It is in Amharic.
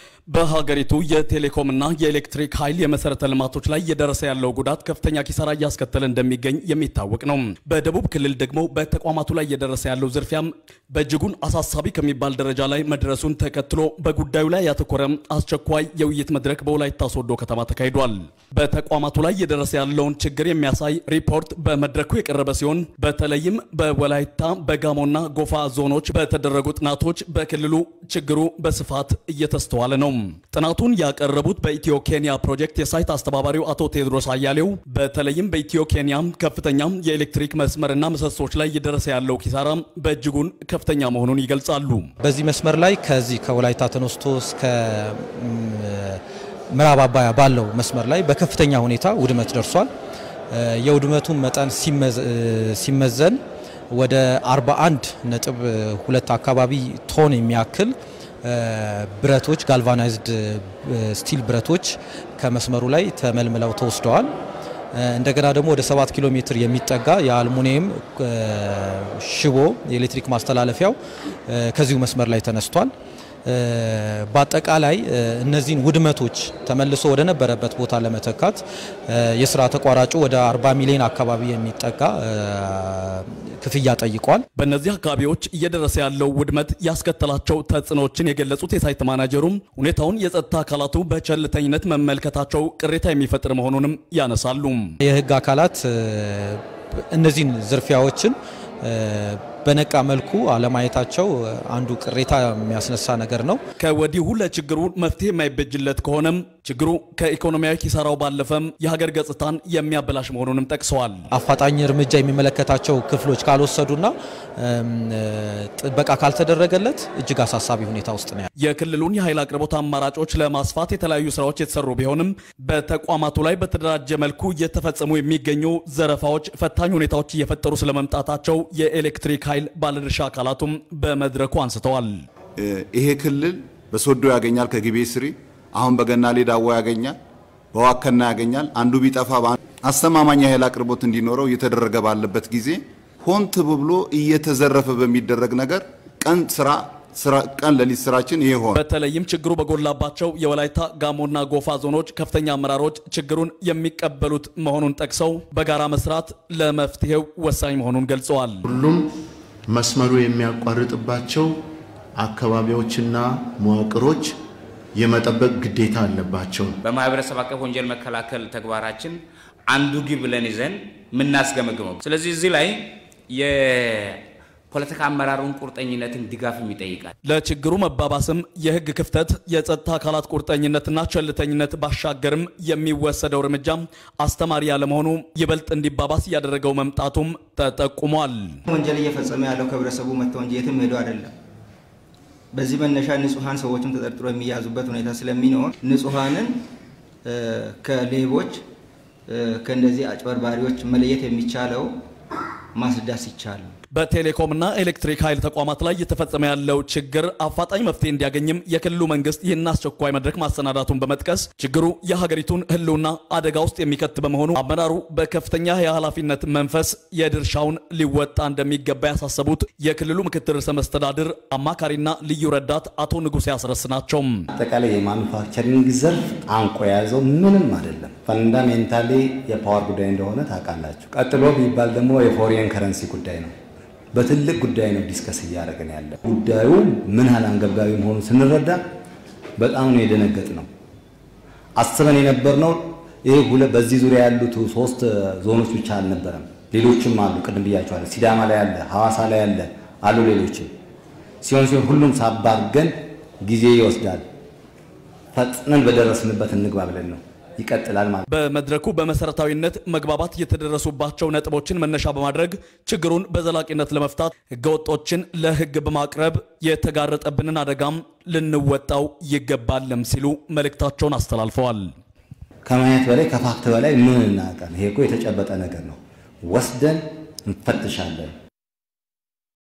በሀገሪቱ የቴሌኮምና የኤሌክትሪክ ኃይል የመሰረተ ልማቶች ላይ እየደረሰ ያለው ጉዳት ከፍተኛ ኪሳራ እያስከተለ እንደሚገኝ የሚታወቅ ነው። በደቡብ ክልል ደግሞ በተቋማቱ ላይ እየደረሰ ያለው ዝርፊያም በእጅጉን አሳሳቢ ከሚባል ደረጃ ላይ መድረሱን ተከትሎ በጉዳዩ ላይ ያተኮረ አስቸኳይ የውይይት መድረክ በወላይታ ሶዶ ከተማ ተካሂዷል። በተቋማቱ ላይ እየደረሰ ያለውን ችግር የሚያሳይ ሪፖርት በመድረኩ የቀረበ ሲሆን በተለይም በወላይታ በጋሞና ጎፋ ዞኖች በተደረጉ ጥናቶች በክልሉ ችግሩ በስፋት እየተስተዋለ ነው። ጥናቱን ያቀረቡት በኢትዮ ኬንያ ፕሮጀክት የሳይት አስተባባሪው አቶ ቴዎድሮስ አያሌው በተለይም በኢትዮ ኬንያ ከፍተኛ የኤሌክትሪክ መስመርና ምሰሶች ላይ እየደረሰ ያለው ኪሳራ በእጅጉን ከፍተኛ መሆኑን ይገልጻሉ። በዚህ መስመር ላይ ከዚህ ከወላይታ ተነስቶ እስከ ምዕራብ አባያ ባለው መስመር ላይ በከፍተኛ ሁኔታ ውድመት ደርሷል። የውድመቱን መጠን ሲመዘን ወደ 41 ነጥብ ሁለት አካባቢ ቶን የሚያክል ብረቶች ጋልቫናይዝድ ስቲል ብረቶች ከመስመሩ ላይ ተመልምለው ተወስደዋል። እንደገና ደግሞ ወደ 7 ኪሎ ሜትር የሚጠጋ የአልሙኒየም ሽቦ የኤሌክትሪክ ማስተላለፊያው ከዚሁ መስመር ላይ ተነስቷል። በአጠቃላይ እነዚህን ውድመቶች ተመልሶ ወደ ነበረበት ቦታ ለመተካት የስራ ተቋራጩ ወደ 40 ሚሊዮን አካባቢ የሚጠጋ ክፍያ ጠይቋል። በእነዚህ አካባቢዎች እየደረሰ ያለው ውድመት ያስከተላቸው ተጽዕኖዎችን የገለጹት የሳይት ማናጀሩም ሁኔታውን የጸጥታ አካላቱ በቸልተኝነት መመልከታቸው ቅሬታ የሚፈጥር መሆኑንም ያነሳሉ። የህግ አካላት እነዚህን ዝርፊያዎችን በነቃ መልኩ አለማየታቸው አንዱ ቅሬታ የሚያስነሳ ነገር ነው። ከወዲሁ ለችግሩ መፍትሄ የማይበጅለት ከሆነም ችግሩ ከኢኮኖሚያዊ ኪሳራው ባለፈም የሀገር ገጽታን የሚያበላሽ መሆኑንም ጠቅሰዋል። አፋጣኝ እርምጃ የሚመለከታቸው ክፍሎች ካልወሰዱና ጥበቃ ካልተደረገለት እጅግ አሳሳቢ ሁኔታ ውስጥ ነው። የክልሉን የኃይል አቅርቦት አማራጮች ለማስፋት የተለያዩ ስራዎች የተሰሩ ቢሆንም በተቋማቱ ላይ በተደራጀ መልኩ እየተፈጸሙ የሚገኙ ዘረፋዎች ፈታኝ ሁኔታዎች እየፈጠሩ ስለመምጣታቸው የኤሌክትሪክ ኃይል ባለድርሻ አካላቱም በመድረኩ አንስተዋል። ይሄ ክልል በሶዶ ያገኛል፣ ከግቤ ስሪ አሁን በገናሌ ዳዋ ያገኛል፣ በዋከና ያገኛል። አንዱ ቢጠፋ አስተማማኝ የኃይል አቅርቦት እንዲኖረው እየተደረገ ባለበት ጊዜ ሆን ተብሎ እየተዘረፈ በሚደረግ ነገር ቀን ስራ ቀን ለሊት ስራችን ይሄ ሆነ። በተለይም ችግሩ በጎላባቸው የወላይታ ጋሞና ጎፋ ዞኖች ከፍተኛ አመራሮች ችግሩን የሚቀበሉት መሆኑን ጠቅሰው በጋራ መስራት ለመፍትሄው ወሳኝ መሆኑን ገልጸዋል። ሁሉም መስመሩ የሚያቋርጥባቸው አካባቢዎችና መዋቅሮች የመጠበቅ ግዴታ አለባቸው። በማህበረሰብ አቀፍ ወንጀል መከላከል ተግባራችን አንዱ ግብ ብለን ይዘን የምናስገመግመው። ስለዚህ እዚህ ላይ የፖለቲካ አመራሩን ቁርጠኝነትን ድጋፍም ይጠይቃል። ለችግሩ መባባስም የህግ ክፍተት፣ የጸጥታ አካላት ቁርጠኝነትና ቸልተኝነት ባሻገርም የሚወሰደው እርምጃ አስተማሪ ያለመሆኑ ይበልጥ እንዲባባስ እያደረገው መምጣቱም ተጠቁሟል። ወንጀል እየፈጸመ ያለው ከህብረተሰቡ መጥተው እንጂ የትም ሄዶ አይደለም። በዚህ መነሻ ንጹሐን ሰዎችም ተጠርጥሮ የሚያዙበት ሁኔታ ስለሚኖር ንጹሐንን ከሌቦች ከእንደዚህ አጭበርባሪዎች መለየት የሚቻለው ማስዳት ሲቻል ነው። በቴሌኮምና ኤሌክትሪክ ኃይል ተቋማት ላይ እየተፈጸመ ያለው ችግር አፋጣኝ መፍትሄ እንዲያገኝም የክልሉ መንግስት ይህን አስቸኳይ መድረክ ማሰናዳቱን በመጥቀስ ችግሩ የሀገሪቱን ህልውና አደጋ ውስጥ የሚከት በመሆኑ አመራሩ በከፍተኛ የኃላፊነት መንፈስ የድርሻውን ሊወጣ እንደሚገባ ያሳሰቡት የክልሉ ምክትል ርዕሰ መስተዳድር አማካሪና ልዩ ረዳት አቶ ንጉሴ አስረስ ናቸው። አጠቃላይ የማኑፋክቸሪንግ ዘርፍ አንቆ የያዘው ምንም አይደለም። ፈንዳሜንታሊ የፓወር ጉዳይ እንደሆነ ታውቃላችሁ። ቀጥሎ ቢባል ደግሞ የፎሪን ከረንሲ ጉዳይ ነው። በትልቅ ጉዳይ ነው ዲስከስ እያደረግን ያለ። ጉዳዩ ምን ያህል አንገብጋቢ መሆኑን ስንረዳ በጣም ነው የደነገጥ ነው። አስበን የነበርነው ይሄ ሁለት በዚህ ዙሪያ ያሉት ሶስት ዞኖች ብቻ አልነበረም፣ ሌሎችም አሉ። ቅድም ብያቸዋለሁ። ሲዳማ ላይ አለ፣ ሐዋሳ ላይ አለ አሉ ሌሎችም ሲሆን ሲሆን ሁሉም ሳባርገን ጊዜ ይወስዳል። ፈጥነን በደረስንበት እንግባ ብለን ነው ይቀጥላል ማለት በመድረኩ በመሰረታዊነት መግባባት የተደረሱባቸው ነጥቦችን መነሻ በማድረግ ችግሩን በዘላቂነት ለመፍታት ህገወጦችን ለህግ በማቅረብ የተጋረጠብንን አደጋም ልንወጣው ይገባልም ሲሉ መልእክታቸውን አስተላልፈዋል። ከማየት በላይ ከፋክት በላይ ምን እናውቃለን? ይሄ እኮ የተጨበጠ ነገር ነው። ወስደን እንፈትሻለን።